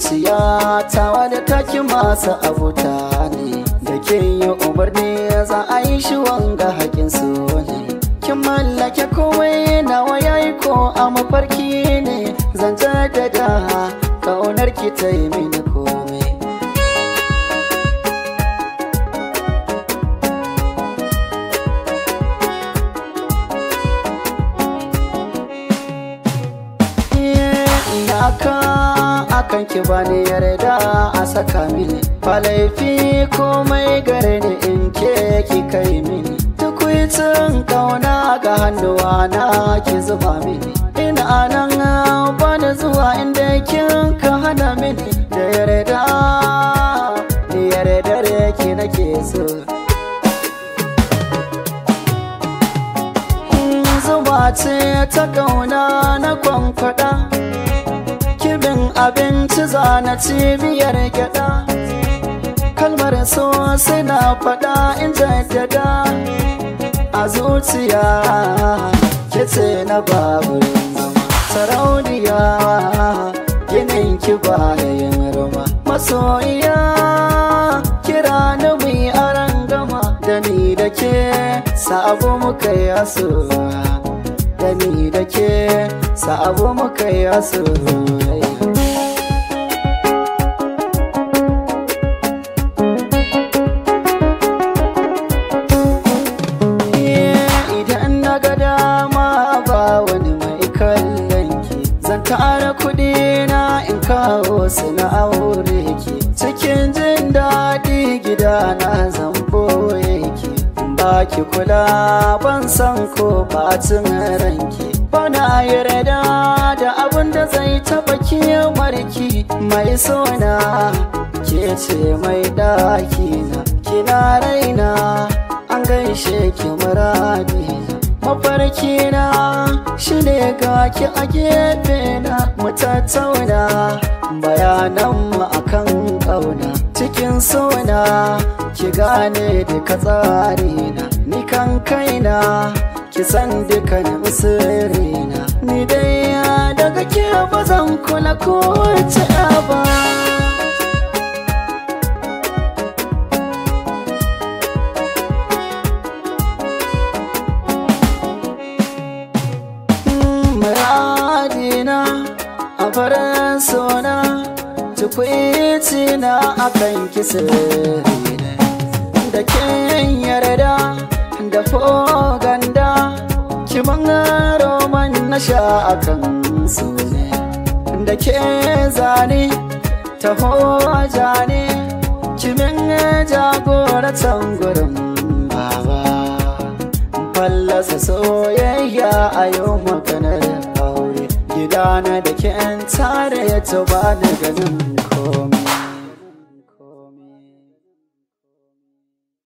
zuciya ta wadda take masu abuta ne da ke yi umarni za a yi shi wanga hakin su ne kin mallake komai nawa yayi ko a mafarki ne zan jaddada kaunar ki ta yi mini komai iyaka akan ki bani yarda a saka mini ba laifi komai gare ni in ke ki kai mini tukwicin kauna ga hannuwa na ki zuba mini ina nan bani zuwa inda kin ka hana mini da yarda ni yarda ki nake so zuba ce ta kauna na kwankwada kibin abinci zana cibiyar gyada kalmar so na fada in jaddada a zuciya kice na babu zama sarauniya ginin ki bayan rama masoyiya kira ni mu yi aran gama da ni da ke sabo muka yi asuwa da ni da ke sabo muka yi asuwa idan na ga dama ba wani mai kallon ki zan tara kuɗi na in kawo su na aure ki cikin jin daɗi gida na zan boye ki ba ki kula ban san ko bacin ranki bana yarda da abin da zai taɓa marki mai sona ke ce mai ɗaki na kina raina an gaishe ki muradi mafarki na shi ne ga ki a gefe na mu tattauna bayanan mu akan ƙauna cikin sona ki gane duka tsari na ni kan kaina ki san dukkanin sirrina ni dai daga ke ba zan kula ko wace ba muradina a farin sona tukwici na akan kisa da ken yarda da foganda kiman roman na sha akan su ne da ke zane ta hoja ne kimin jagoratan gurin baba fallasa soyayya a yau maganar aure gidana da ke tare ya tuba da ganin komai